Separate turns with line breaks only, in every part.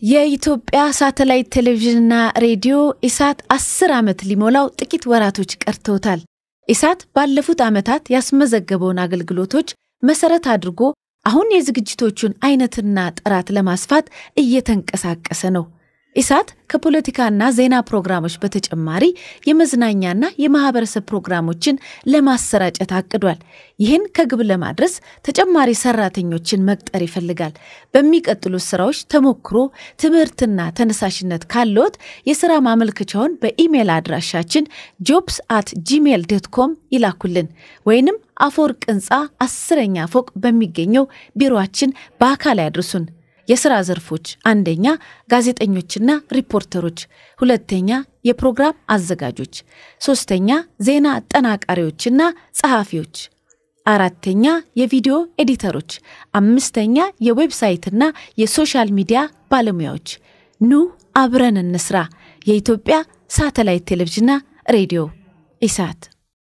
የኢትዮጵያ ሳተላይት ቴሌቪዥንና ሬዲዮ ኢሳት አስር ዓመት ሊሞላው ጥቂት ወራቶች ቀርተውታል። ኢሳት ባለፉት ዓመታት ያስመዘገበውን አገልግሎቶች መሰረት አድርጎ አሁን የዝግጅቶቹን አይነትና ጥራት ለማስፋት እየተንቀሳቀሰ ነው። ኢሳት ከፖለቲካና ዜና ፕሮግራሞች በተጨማሪ የመዝናኛና የማህበረሰብ ፕሮግራሞችን ለማሰራጨት አቅዷል። ይህን ከግብ ለማድረስ ተጨማሪ ሰራተኞችን መቅጠር ይፈልጋል። በሚቀጥሉት ስራዎች ተሞክሮ፣ ትምህርትና ተነሳሽነት ካለዎት የስራ ማመልከቻውን በኢሜይል አድራሻችን ጆብስ አት ጂሜል ዶት ኮም ይላኩልን ወይንም አፈወርቅ ህንፃ አስረኛ ፎቅ በሚገኘው ቢሮአችን በአካል ያድርሱን። የሥራ ዘርፎች አንደኛ ጋዜጠኞችና ሪፖርተሮች፣ ሁለተኛ የፕሮግራም አዘጋጆች፣ ሶስተኛ ዜና አጠናቃሪዎችና ጸሐፊዎች፣ አራተኛ የቪዲዮ ኤዲተሮች፣ አምስተኛ የዌብሳይትና የሶሻል ሚዲያ ባለሙያዎች። ኑ አብረን እንስራ። የኢትዮጵያ ሳተላይት ቴሌቪዥንና ሬዲዮ ኢሳት።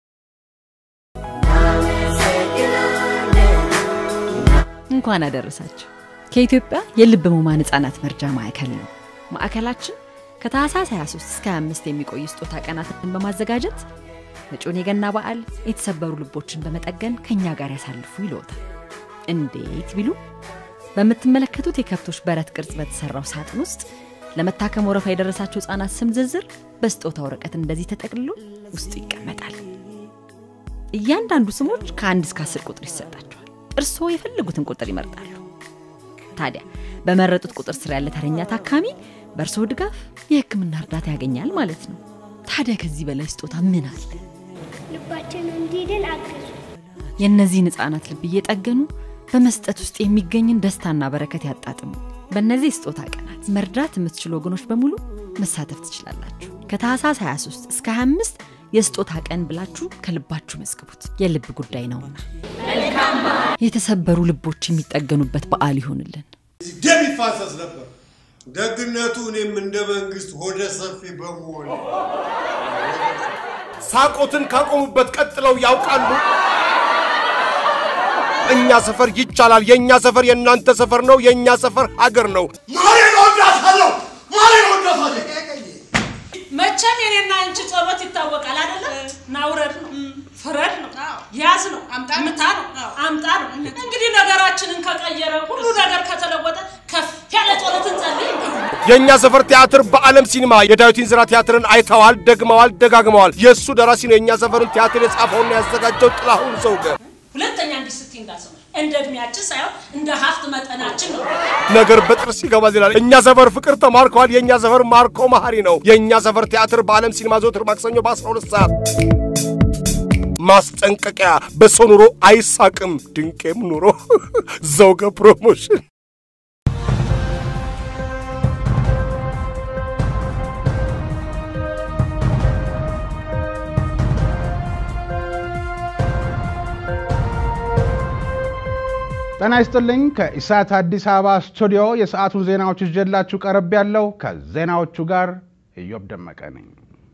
እንኳን አደረሳችሁ። ከኢትዮጵያ የልብ ህሙማን ህጻናት መርጃ ማዕከል ነው። ማዕከላችን ከታህሳስ 23 እስከ 25 የሚቆይ ስጦታ ቀናትን በማዘጋጀት መጪውን የገና በዓል የተሰበሩ ልቦችን በመጠገን ከእኛ ጋር ያሳልፉ ይለዎታል። እንዴት ቢሉ በምትመለከቱት የከብቶች በረት ቅርጽ በተሰራው ሳጥን ውስጥ ለመታከም ወረፋ የደረሳቸው ህጻናት ስም ዝርዝር በስጦታ ወረቀት እንደዚህ ተጠቅልሎ ውስጡ ይቀመጣል። እያንዳንዱ ስሞች ከአንድ እስከ አስር ቁጥር ይሰጣቸዋል። እርስዎ የፈለጉትን ቁጥር ይመርጣሉ። ታዲያ በመረጡት ቁጥር ስር ያለ ተረኛ ታካሚ በእርስዎ ድጋፍ የህክምና እርዳታ ያገኛል ማለት ነው። ታዲያ ከዚህ በላይ ስጦታ ምን አለ?
ልባችን እንዲድን አግዙ።
የእነዚህን ህፃናት ልብ እየጠገኑ በመስጠት ውስጥ የሚገኝን ደስታና በረከት ያጣጥሙ። በእነዚህ የስጦታ ቀናት መርዳት የምትችሉ ወገኖች በሙሉ መሳተፍ ትችላላችሁ። ከታህሳስ 23 እስከ 25 የስጦታ ቀን ብላችሁ ከልባችሁ መዝግቡት። የልብ ጉዳይ ነውና የተሰበሩ ልቦች የሚጠገኑበት በዓል ይሆንልን።
ደም ይፋሰስ ነበር። ደግነቱ እኔም እንደ መንግስት ሆደ ሰፊ በመሆን
ሳቆትን ካቆሙበት ቀጥለው ያውቃሉ። እኛ ሰፈር ይቻላል። የእኛ ሰፈር የእናንተ ሰፈር ነው። የእኛ ሰፈር ሀገር ነው።
ማሬን ወዳታለሁ፣ ማሬን ወዳታለሁ።
መቼም የኔና አንቺ ጸሎት ይታወቃል አይደለ? ናውረድ ነው፣ ፍረድ ነው፣ ያዝ ነው፣ ምታ ነው፣ አምጣ ነው። እንግዲህ ነገራችንን ከቀየረ ሁሉ ነገር ከተለወጠ ከፍ ያለ ጸሎት እንጸልይ።
የእኛ ሰፈር ቲያትር በዓለም ሲኒማ የዳዊት እንዝራ ቲያትርን አይተዋል፣ ደግመዋል፣ ደጋግመዋል። የእሱ ደራሲ ነው የእኛ ሰፈርን ቲያትር የጻፈውና ያዘጋጀው ጥላሁን ዘውገ።
ሁለተኛ እንዲህ ስትይ እንዳሰማ እንደ እድሜያችን ሳይሆን እንደ ሀብት መጠናችን ነው።
ነገር በጥርስ ይገባል ይላል። እኛ ሰፈር ፍቅር ተማርከዋል። የእኛ ሰፈር ማርኮ መሀሪ ነው። የእኛ ሰፈር ቲያትር በዓለም ሲኒማ ዘወትር ማክሰኞ በ12 ሰዓት። ማስጠንቀቂያ፣ በሰው ኑሮ አይሳቅም፣ ድንቄም ኑሮ ዘውገ ፕሮሞሽን
ጤና ይስጥልኝ። ከኢሳት አዲስ አበባ ስቱዲዮ የሰዓቱን ዜናዎች ይዤላችሁ ቀረብ ያለው ከዜናዎቹ ጋር እዮብ ደመቀ ነኝ።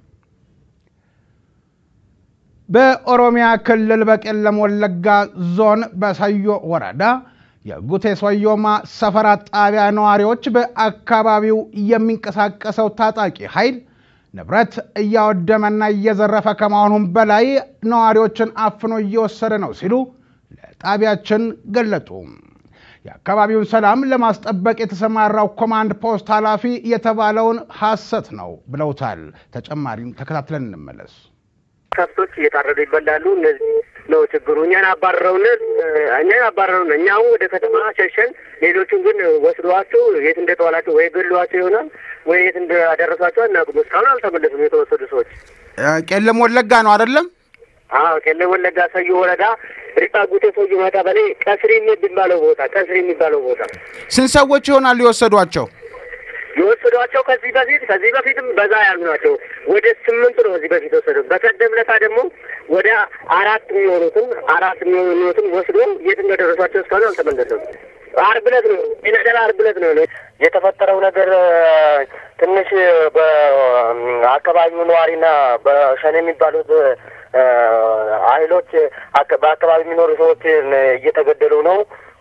በኦሮሚያ ክልል በቄለም ወለጋ ዞን በሰዮ ወረዳ የጉቴ ሶዮማ ሰፈራ ጣቢያ ነዋሪዎች በአካባቢው የሚንቀሳቀሰው ታጣቂ ኃይል ንብረት እያወደመና እየዘረፈ ከመሆኑም በላይ ነዋሪዎችን አፍኖ እየወሰደ ነው ሲሉ ለጣቢያችን ገለጡ። የአካባቢውን ሰላም ለማስጠበቅ የተሰማራው ኮማንድ ፖስት ኃላፊ የተባለውን ሐሰት ነው ብለውታል። ተጨማሪም ተከታትለን እንመለስ።
ከብቶች እየታረዱ ይበላሉ። እነዚህ ነው ችግሩ። እኛን አባረረውን እኛን አባረረውን እኛ አሁን ወደ ከተማ ሸሸን። ሌሎቹን ግን ወስደዋቸው የት እንደተዋላቸው ወይ ገሏቸው ይሆናል ወይ የት እንዳደረሷቸው አናውቅም። እስካሁን አልተመለሱም የተወሰዱ ሰዎች።
ቄለም ወለጋ ነው አይደለም?
አዎ ቄለም ወለጋ ሰዮ ወረዳ ሪጣ ጉቴ ሰዮ ወረዳ በላይ ቀስሪ የሚባለው ቦታ ቀስሪ የሚባለው ቦታ
ስንት ሰዎች ይሆናሉ የወሰዷቸው?
የወሰዷቸው ከዚህ በፊት ከዚህ በፊትም በዛ ያሉ ናቸው። ወደ ስምንት ነው ከዚህ በፊት ወሰዱ። በቀደም ዕለት ደግሞ ወደ አራት የሚሆኑትን አራት የሚሆኑትን ወስዶ የት እንደደረሷቸው እስካሁን አልተመለሰም። ዓርብ ዕለት ነው ነገር ዓርብ ዕለት ነው የተፈጠረው ነገር። ትንሽ በአካባቢው ነዋሪና በሸኔ የሚባሉት ኃይሎች በአካባቢ የሚኖሩ ሰዎች እየተገደሉ ነው።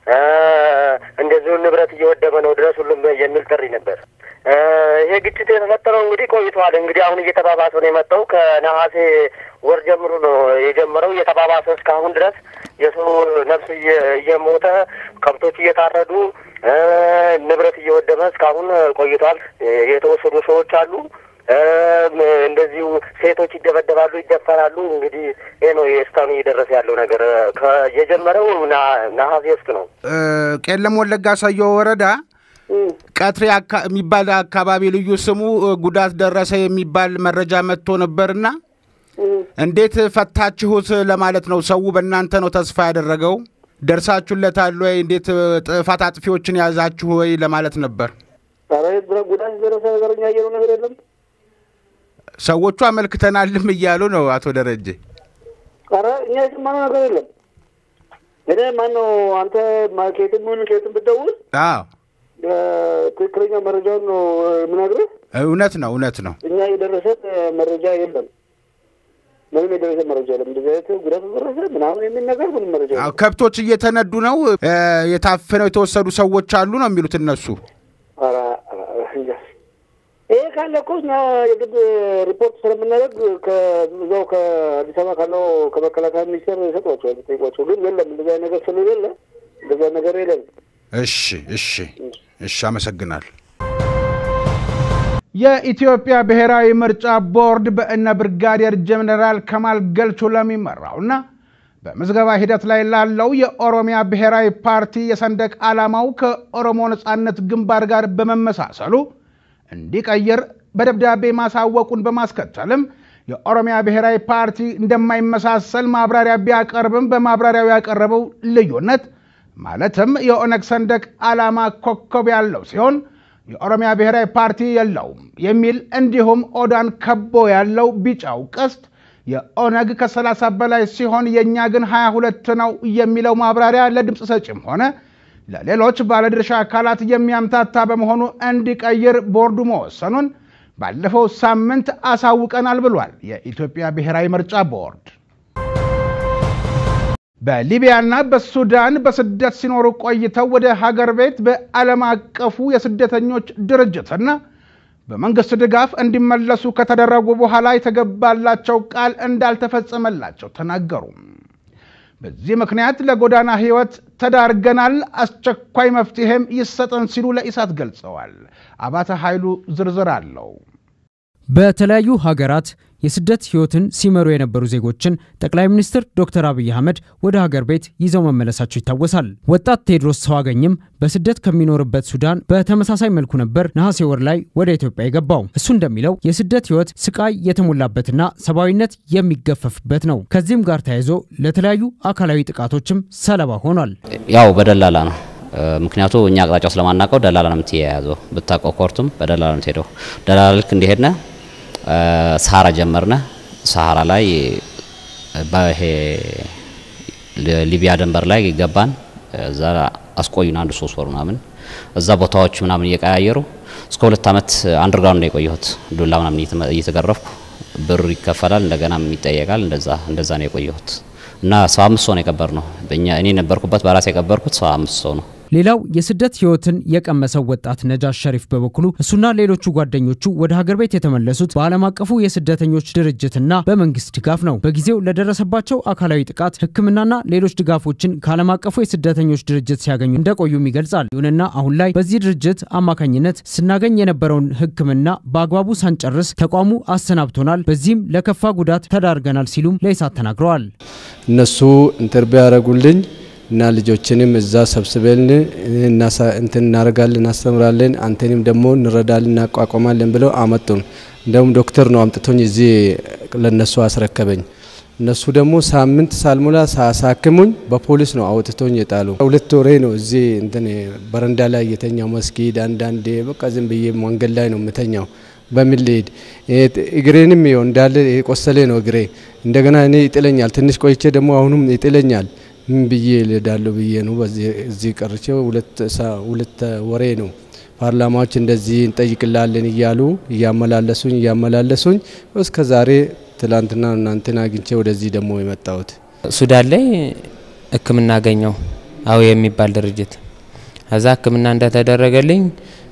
እንደዚሁ ንብረት እየወደመ ነው ድረሱልን የሚል ጥሪ ነበር። ይሄ ግጭት የተፈጠረው እንግዲህ ቆይተዋል። እንግዲህ አሁን እየተባባሰ ነው የመጣው። ከነሐሴ ወር ጀምሮ ነው የጀመረው እየተባባሰ እስካሁን ድረስ የሰው ነፍስ እየሞተ ከብቶች እየታረዱ ንብረት እየወደመ እስካሁን ቆይቷል። የተወሰዱ ሰዎች አሉ። እንደዚሁ ሴቶች ይደበደባሉ፣ ይደፈራሉ። እንግዲህ ይሄ ነው እስካሁን እየደረሰ ያለው ነገር። የጀመረው ነሐሴ ውስጥ ነው።
ቄለም ወለጋ ሰዮ ወረዳ ቀትሬ የሚባል አካባቢ ልዩ ስሙ ጉዳት ደረሰ የሚባል መረጃ መጥቶ ነበርና እንዴት ፈታችሁት ለማለት ነው። ሰው በእናንተ ነው ተስፋ ያደረገው። ደርሳችሁለታል ወይ? እንዴት ጥፋት አጥፊዎችን ያዛችሁ ወይ ለማለት ነበር።
ጉዳት ደረሰ ነገር እኛ ያየነው ነገር የለም።
ሰዎቹ አመልክተናልም እያሉ ነው አቶ ደረጀ።
ኧረ እኛ የሰማነው ነገር የለም። እኔ ማነው አንተ ከየትም ሆን ከየትም ብትደውል
አዎ
ትክክለኛ መረጃውን ነው የምነግርህ።
እውነት ነው እውነት ነው።
እኛ የደረሰን መረጃ የለም። ምንም የደረሰ መረጃ የለም። እንደዚህ አይነት ጉዳት ደረሰ ምናምን የሚል ነገር ምንም መረጃ የለም።
ከብቶች እየተነዱ ነው፣ የታፈነው የተወሰዱ ሰዎች አሉ ነው የሚሉት እነሱ።
ኧረ እንጃ ይሄ ካለ እኮ እኛ የግድ ሪፖርት ስለምናደርግ ከዛው ከአዲስ አበባ ካለው ከመከላከያ ሚኒስቴር ይሰጧቸዋል፣ ጠይቋቸው። ግን የለም እንደዚያ ነገር ስለሌለ እንደዚያ ነገር የለም።
እሺ እሺ እሺ፣ አመሰግናል። የኢትዮጵያ ብሔራዊ ምርጫ ቦርድ በእነ ብርጋዴር ጀኔራል ከማል ገልቹ ለሚመራውና በምዝገባ ሂደት ላይ ላለው የኦሮሚያ ብሔራዊ ፓርቲ የሰንደቅ ዓላማው ከኦሮሞ ነጻነት ግንባር ጋር በመመሳሰሉ እንዲቀይር በደብዳቤ ማሳወቁን በማስከተልም የኦሮሚያ ብሔራዊ ፓርቲ እንደማይመሳሰል ማብራሪያ ቢያቀርብም በማብራሪያው ያቀረበው ልዩነት ማለትም የኦነግ ሰንደቅ ዓላማ ኮከብ ያለው ሲሆን የኦሮሚያ ብሔራዊ ፓርቲ የለውም የሚል እንዲሁም ኦዳን ከቦ ያለው ቢጫው ቀስት የኦነግ ከ30 በላይ ሲሆን የእኛ ግን 22 ነው የሚለው ማብራሪያ ለድምፅ ሰጪም ሆነ ለሌሎች ባለድርሻ አካላት የሚያምታታ በመሆኑ እንዲቀይር ቦርዱ መወሰኑን ባለፈው ሳምንት አሳውቀናል ብሏል የኢትዮጵያ ብሔራዊ ምርጫ ቦርድ። በሊቢያና በሱዳን በስደት ሲኖሩ ቆይተው ወደ ሀገር ቤት በዓለም አቀፉ የስደተኞች ድርጅትና በመንግስት ድጋፍ እንዲመለሱ ከተደረጉ በኋላ የተገባላቸው ቃል እንዳልተፈጸመላቸው ተናገሩ። በዚህ ምክንያት ለጎዳና ህይወት ተዳርገናል፣ አስቸኳይ መፍትሄም ይሰጠን ሲሉ ለኢሳት ገልጸዋል። አባተ ኃይሉ ዝርዝር አለው።
በተለያዩ ሀገራት የስደት ህይወትን ሲመሩ የነበሩ ዜጎችን ጠቅላይ ሚኒስትር ዶክተር አብይ አህመድ ወደ ሀገር ቤት ይዘው መመለሳቸው ይታወሳል። ወጣት ቴዎድሮስ ሰዋገኝም በስደት ከሚኖርበት ሱዳን በተመሳሳይ መልኩ ነበር ነሐሴ ወር ላይ ወደ ኢትዮጵያ የገባው። እሱ እንደሚለው የስደት ህይወት ስቃይ የተሞላበትና ሰብአዊነት የሚገፈፍበት ነው። ከዚህም ጋር ተያይዞ ለተለያዩ አካላዊ ጥቃቶችም ሰለባ ሆኗል።
ያው በደላላ ነው። ምክንያቱ እኛ አቅጣጫው ስለማናውቀው ደላላ ነው የምትያያዘው። ብታውቀው ኮርቱም በደላላ ነው የምትሄደው። ደላላ ልክ እንደሄድነ ሰሃራ ጀመርነ። ሰሃራ ላይ በይሄ ሊቢያ ድንበር ላይ ገባን። እዛ አስቆዩን አንድ ሶስት ወር ምናምን እዛ ቦታዎች ምናምን እየቀያየሩ እስከ ሁለት ዓመት አንደርግራውንድ ነው የቆየሁት። ዱላ ምናምን እየተገረፍኩ ብር ይከፈላል፣ እንደገናም ይጠየቃል። እንደዛ እንደዛ ነው የቆየሁት እና ሰባ አምስት ሰው ነው የቀበር ነው በእኛ እኔ ነበርኩበት በራሴ የቀበርኩት ሰባ አምስት ሰው ነው።
ሌላው የስደት ህይወትን የቀመሰው ወጣት ነጃሽ ሸሪፍ በበኩሉ እሱና ሌሎቹ ጓደኞቹ ወደ ሀገር ቤት የተመለሱት በዓለም አቀፉ የስደተኞች ድርጅትና በመንግስት ድጋፍ ነው። በጊዜው ለደረሰባቸው አካላዊ ጥቃት ሕክምናና ሌሎች ድጋፎችን ከዓለም አቀፉ የስደተኞች ድርጅት ሲያገኙ እንደቆዩም ይገልጻል። ይሁንና አሁን ላይ በዚህ ድርጅት አማካኝነት ስናገኝ የነበረውን ሕክምና በአግባቡ ሳንጨርስ ተቋሙ አሰናብቶናል፣ በዚህም ለከፋ ጉዳት ተዳርገናል ሲሉም ለኢሳት ተናግረዋል።
እነሱ ኢንተርቪው ያደረጉልኝ እና ልጆችንም እዛ ሰብስበን እንትን እናደርጋለን፣ እናስተምራለን፣ አንተንም ደግሞ እንረዳለን፣ እናቋቋማለን ብለው አመጡን። እንደውም ዶክተር ነው አምጥቶኝ እዚህ ለነሱ አስረከበኝ። እነሱ ደግሞ ሳምንት ሳልሞላ ሳሳክሙኝ በፖሊስ ነው አውጥቶኝ የጣሉ። ሁለት ወሬ ነው እዚህ እንትን በረንዳ ላይ የተኛው መስጊድ፣ አንዳንዴ በቃ ዝም ብዬ መንገድ ላይ ነው የምተኛው። በምን ልሄድ? እግሬንም ይኸው እንዳለ የቆሰለ ነው እግሬ። እንደገና እኔ ይጥለኛል። ትንሽ ቆይቼ ደግሞ አሁንም ይጥለኛል። ምን ብዬ ልሄዳለሁ ብዬ ነው እዚህ ቀርቼ ሁለት ወሬ ነው ፓርላማዎች እንደዚህ እንጠይቅላለን እያሉ እያመላለሱኝ እያመላለሱኝ እስከ ዛሬ ትላንትና እናንተን አግኝቼ ወደዚህ ደግሞ የመጣሁት።
ሱዳን ላይ ሕክምና አገኘው። አዎ የሚባል ድርጅት እዛ ሕክምና እንደተደረገልኝ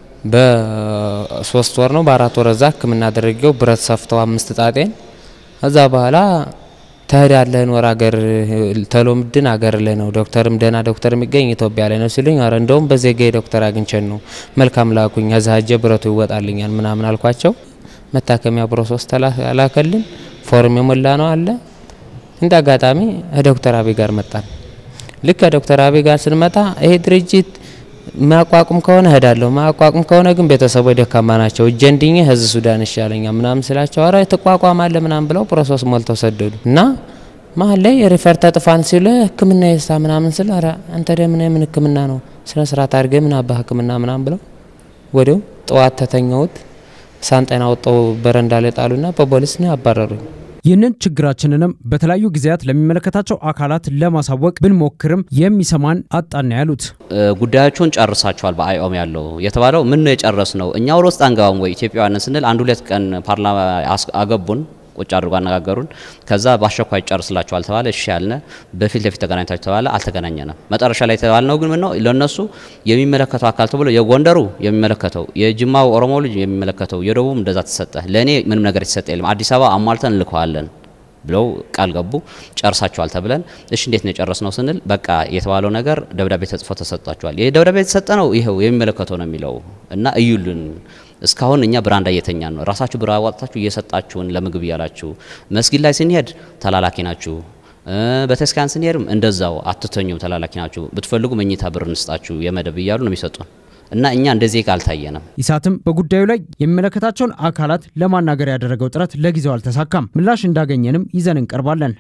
በሶስት ወር ነው በአራት ወር እዛ ሕክምና አድርጌው ብረት ሰፍተው አምስት ጣጤን እዛ በኋላ ትሄዳለህ ኖር አገር ተሎምድን አገር ላይ ነው ዶክተርም ደህና ዶክተር የሚገኝ ኢትዮጵያ ላይ ነው ሲሉኝ፣ አረ እንደውም በዜጋ ዶክተር አግኝቸን ነው መልካም ላኩኝ። እዛ ሄጄ ብረቱ ይወጣልኛል ምናምን አልኳቸው። መታከሚያ ፕሮሰስ ተላከልን። ፎርም የሞላ ነው አለ። እንደ አጋጣሚ ዶክተር አብይ ጋር መጣን። ልክ ከዶክተር አብይ ጋር ስንመጣ ይሄ ድርጅት ማቋቁም ከሆነ እሄዳለሁ፣ ማቋቁም ከሆነ ግን ቤተሰቦች ደካማ ናቸው፣ እጄ እንድኜ ህዝብ ሱዳን ይሻለኛል ምናምን ስላቸው አረ ትቋቋማለ ምናምን ብለው ፕሮሰስ ሞልተው ሰደዱ እና መሀል ላይ ሪፈር ተጥፋን ሲሉ ህክምና የሳ ምናምን ስል አረ አንተ ደምን ምን ህክምና ነው ስነ ስርዓት አድርገ ምን አባ ህክምና ምናምን ብለው ወዲያው ጠዋት ተተኛሁት። ሳንጤና ወጣው በረንዳ ላይ ጣሉና በፖሊስ ነው ያባረሩኝ።
ይህንን ችግራችንንም በተለያዩ ጊዜያት ለሚመለከታቸው አካላት ለማሳወቅ ብንሞክርም የሚሰማን አጣና ያሉት
ጉዳያቸውን ጨርሳቸዋል። በአይኦም ያለው የተባለው ምን ነው የጨረስ ነው እኛ ወደ ውስጥ አንገባም ወይ ኢትዮጵያውያንን ስንል አንድ ሁለት ቀን ፓርላማ አገቡን ቁጭ አድርጎ አነጋገሩን። ከዛ በአስቸኳይ ጨርስላቸዋል ተባለ። እሺ ያልነ በፊት ለፊት ተገናኝታችሁ ተባለ። አልተገናኘንም። መጨረሻ ላይ የተባልነው ግን ምን ነው ለነሱ የሚመለከተው አካል ተብሎ የጎንደሩ የሚመለከተው የጅማው ኦሮሞ ልጅ የሚመለከተው የደቡብ እንደዛ ተሰጠ። ለእኔ ምንም ነገር የተሰጠ የለም። አዲስ አበባ አሟልተን እንልከዋለን ብለው ቃል ገቡ። ጨርሳቸዋል ተብለን እሺ እንዴት ነው የጨረስነው ስንል በቃ የተባለው ነገር ደብዳቤ ተጽፎ ተሰጥቷቸዋል። ይህ ደብዳቤ የተሰጠ ነው ይኸው የሚመለከተው ነው የሚለው እና እዩልን እስካሁን እኛ ብራንዳ እየተኛን ነው። ራሳችሁ ብር አዋጥታችሁ እየሰጣችሁን ለምግብ እያላችሁ፣ መስጊድ ላይ ስንሄድ ተላላኪ ናችሁ። በተስካን ስንሄድም እንደዛው አትተኙም፣ ተላላኪ ናችሁ። ብትፈልጉ መኝታ ብር እንስጣችሁ የመደብ እያሉ ነው የሚሰጡን እና እኛ እንደዚህ አልታየንም።
ኢሳትም በጉዳዩ ላይ የሚመለከታቸውን አካላት ለማናገር ያደረገው ጥረት ለጊዜው አልተሳካም። ምላሽ እንዳገኘንም ይዘን እንቀርባለን።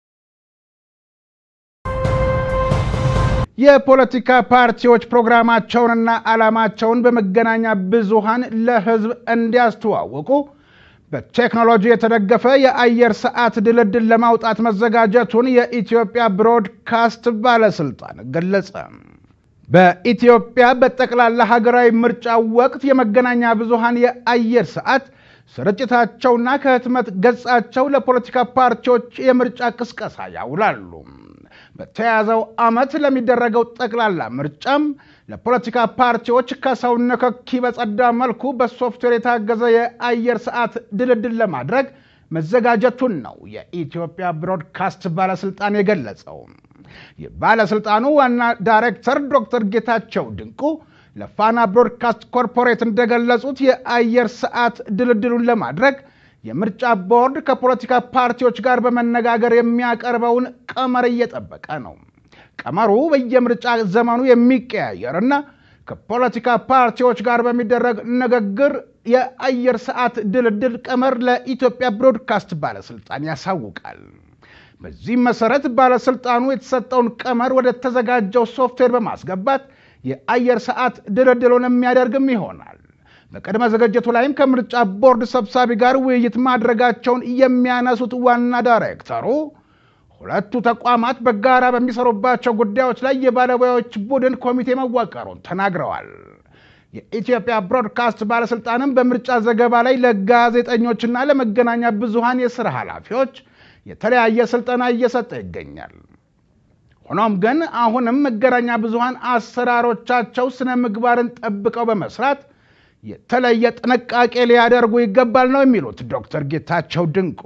የፖለቲካ ፓርቲዎች ፕሮግራማቸውንና ዓላማቸውን በመገናኛ ብዙሃን ለሕዝብ እንዲያስተዋውቁ በቴክኖሎጂ የተደገፈ የአየር ሰዓት ድልድል ለማውጣት መዘጋጀቱን የኢትዮጵያ ብሮድካስት ባለስልጣን ገለጸ። በኢትዮጵያ በጠቅላላ ሀገራዊ ምርጫ ወቅት የመገናኛ ብዙሃን የአየር ሰዓት ስርጭታቸውና ከህትመት ገጻቸው ለፖለቲካ ፓርቲዎች የምርጫ ቅስቀሳ ያውላሉ። በተያዘው ዓመት ለሚደረገው ጠቅላላ ምርጫም ለፖለቲካ ፓርቲዎች ከሰው ንክኪ በጸዳ መልኩ በሶፍትዌር የታገዘ የአየር ሰዓት ድልድል ለማድረግ መዘጋጀቱን ነው የኢትዮጵያ ብሮድካስት ባለስልጣን የገለጸው። የባለስልጣኑ ዋና ዳይሬክተር ዶክተር ጌታቸው ድንቁ ለፋና ብሮድካስት ኮርፖሬት እንደገለጹት የአየር ሰዓት ድልድሉን ለማድረግ የምርጫ ቦርድ ከፖለቲካ ፓርቲዎች ጋር በመነጋገር የሚያቀርበውን ቀመር እየጠበቀ ነው። ቀመሩ በየምርጫ ዘመኑ የሚቀያየርና ከፖለቲካ ፓርቲዎች ጋር በሚደረግ ንግግር የአየር ሰዓት ድልድል ቀመር ለኢትዮጵያ ብሮድካስት ባለስልጣን ያሳውቃል። በዚህም መሰረት ባለስልጣኑ የተሰጠውን ቀመር ወደ ተዘጋጀው ሶፍትዌር በማስገባት የአየር ሰዓት ድልድሉን የሚያደርግም ይሆናል። በቅድመ ዝግጅቱ ላይም ከምርጫ ቦርድ ሰብሳቢ ጋር ውይይት ማድረጋቸውን የሚያነሱት ዋና ዳይሬክተሩ ሁለቱ ተቋማት በጋራ በሚሰሩባቸው ጉዳዮች ላይ የባለሙያዎች ቡድን ኮሚቴ መዋቀሩን ተናግረዋል። የኢትዮጵያ ብሮድካስት ባለስልጣንም በምርጫ ዘገባ ላይ ለጋዜጠኞችና ለመገናኛ ብዙሃን የስራ ኃላፊዎች የተለያየ ስልጠና እየሰጠ ይገኛል። ሆኖም ግን አሁንም መገናኛ ብዙሃን አሰራሮቻቸው ስነ ምግባርን ጠብቀው በመስራት የተለየ ጥንቃቄ ሊያደርጉ ይገባል ነው የሚሉት ዶክተር ጌታቸው ድንቁ።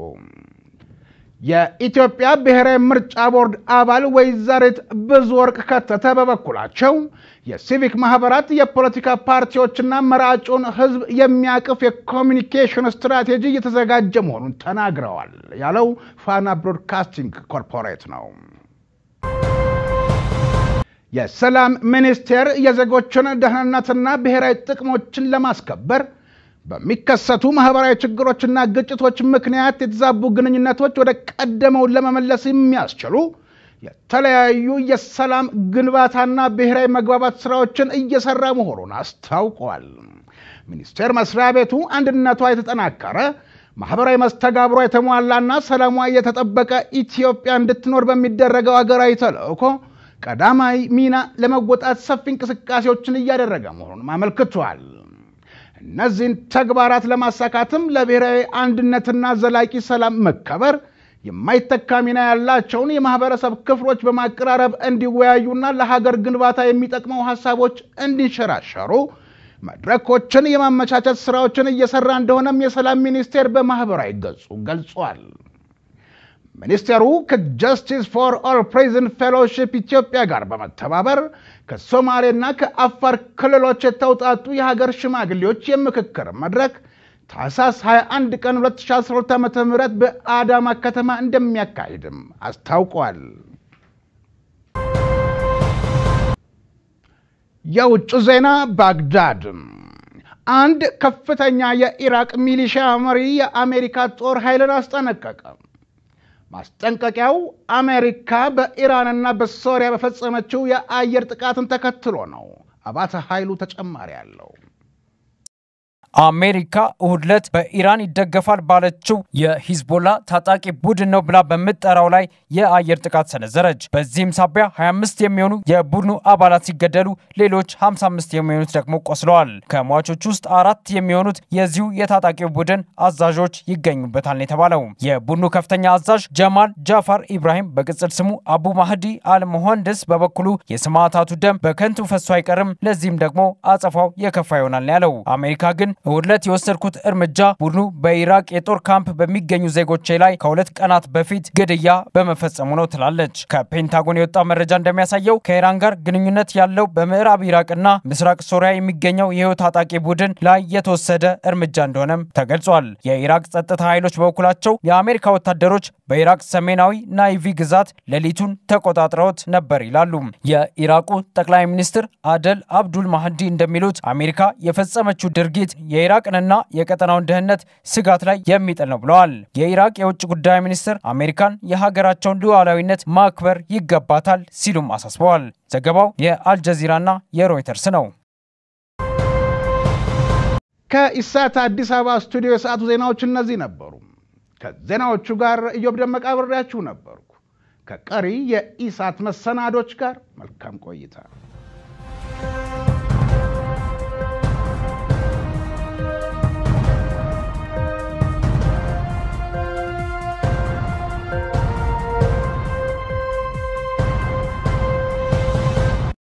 የኢትዮጵያ ብሔራዊ ምርጫ ቦርድ አባል ወይዘሪት ብዙ ወርቅ ከተተ በበኩላቸው የሲቪክ ማህበራት የፖለቲካ ፓርቲዎችና መራጩን ሕዝብ የሚያቅፍ የኮሚኒኬሽን ስትራቴጂ እየተዘጋጀ መሆኑን ተናግረዋል ያለው ፋና ብሮድካስቲንግ ኮርፖሬት ነው። የሰላም ሚኒስቴር የዜጎችን ደህንነትና ብሔራዊ ጥቅሞችን ለማስከበር በሚከሰቱ ማህበራዊ ችግሮችና ግጭቶች ምክንያት የተዛቡ ግንኙነቶች ወደ ቀደመው ለመመለስ የሚያስችሉ የተለያዩ የሰላም ግንባታና ብሔራዊ መግባባት ስራዎችን እየሰራ መሆኑን አስታውቋል። ሚኒስቴር መስሪያ ቤቱ አንድነቷ የተጠናከረ ማህበራዊ መስተጋብሯ የተሟላና ሰላሟ የተጠበቀ ኢትዮጵያ እንድትኖር በሚደረገው ሀገራዊ ተልእኮ ቀዳማዊ ሚና ለመወጣት ሰፊ እንቅስቃሴዎችን እያደረገ መሆኑን አመልክቷል። እነዚህን ተግባራት ለማሳካትም ለብሔራዊ አንድነትና ዘላቂ ሰላም መከበር የማይተካ ሚና ያላቸውን የማህበረሰብ ክፍሎች በማቀራረብ እንዲወያዩና ለሀገር ግንባታ የሚጠቅመው ሀሳቦች እንዲንሸራሸሩ መድረኮችን የማመቻቸት ስራዎችን እየሰራ እንደሆነም የሰላም ሚኒስቴር በማህበራዊ ገጹ ገልጿል። ሚኒስቴሩ ከጀስቲስ ፎር ኦል ፕሪዝን ፌሎሺፕ ኢትዮጵያ ጋር በመተባበር ከሶማሌና ከአፋር ክልሎች የተውጣጡ የሀገር ሽማግሌዎች የምክክር መድረክ ታህሳስ 21 ቀን 2012 ዓ ም በአዳማ ከተማ እንደሚያካሂድም አስታውቋል። የውጭ ዜና ባግዳድ አንድ ከፍተኛ የኢራቅ ሚሊሻ መሪ የአሜሪካ ጦር ኃይልን አስጠነቀቀ። ማስጠንቀቂያው አሜሪካ በኢራንና በሶሪያ በፈጸመችው የአየር ጥቃትን ተከትሎ ነው። አባተ ኃይሉ ተጨማሪ አለው።
አሜሪካ እሁድ ዕለት በኢራን ይደገፋል ባለችው የሂዝቦላ ታጣቂ ቡድን ነው ብላ በምትጠራው ላይ የአየር ጥቃት ሰነዘረች። በዚህም ሳቢያ 25 የሚሆኑ የቡድኑ አባላት ሲገደሉ ሌሎች 55 የሚሆኑት ደግሞ ቆስለዋል። ከሟቾች ውስጥ አራት የሚሆኑት የዚሁ የታጣቂው ቡድን አዛዦች ይገኙበታል ነው የተባለው። የቡድኑ ከፍተኛ አዛዥ ጀማል ጃፋር ኢብራሂም በቅጽል ስሙ አቡ ማህዲ አልመሆንድስ በበኩሉ የሰማዕታቱ ደም በከንቱ ፈሶ አይቀርም፣ ለዚህም ደግሞ አጸፋው የከፋ ይሆናል ነው ያለው። አሜሪካ ግን እሁድ ዕለት የወሰድኩት እርምጃ ቡድኑ በኢራቅ የጦር ካምፕ በሚገኙ ዜጎቼ ላይ ከሁለት ቀናት በፊት ግድያ በመፈጸሙ ነው ትላለች። ከፔንታጎን የወጣው መረጃ እንደሚያሳየው ከኢራን ጋር ግንኙነት ያለው በምዕራብ ኢራቅና ምስራቅ ሶሪያ የሚገኘው ይኸው ታጣቂ ቡድን ላይ የተወሰደ እርምጃ እንደሆነም ተገልጿል። የኢራቅ ጸጥታ ኃይሎች በበኩላቸው የአሜሪካ ወታደሮች በኢራቅ ሰሜናዊ ናይቪ ግዛት ሌሊቱን ተቆጣጥረውት ነበር ይላሉ። የኢራቁ ጠቅላይ ሚኒስትር አደል አብዱል ማህዲ እንደሚሉት አሜሪካ የፈጸመችው ድርጊት የኢራቅንና የቀጠናውን ደህንነት ስጋት ላይ የሚጥል ነው ብለዋል። የኢራቅ የውጭ ጉዳይ ሚኒስትር አሜሪካን የሀገራቸውን ሉዓላዊነት ማክበር ይገባታል ሲሉም አሳስበዋል። ዘገባው የአልጀዚራና የሮይተርስ ነው።
ከኢሳት አዲስ አበባ ስቱዲዮ የሰዓቱ ዜናዎች እነዚህ ነበሩ። ከዜናዎቹ ጋር እዮብ ደመቃ አብሬያችሁ ነበርኩ። ከቀሪ የኢሳት መሰናዶች ጋር መልካም ቆይታ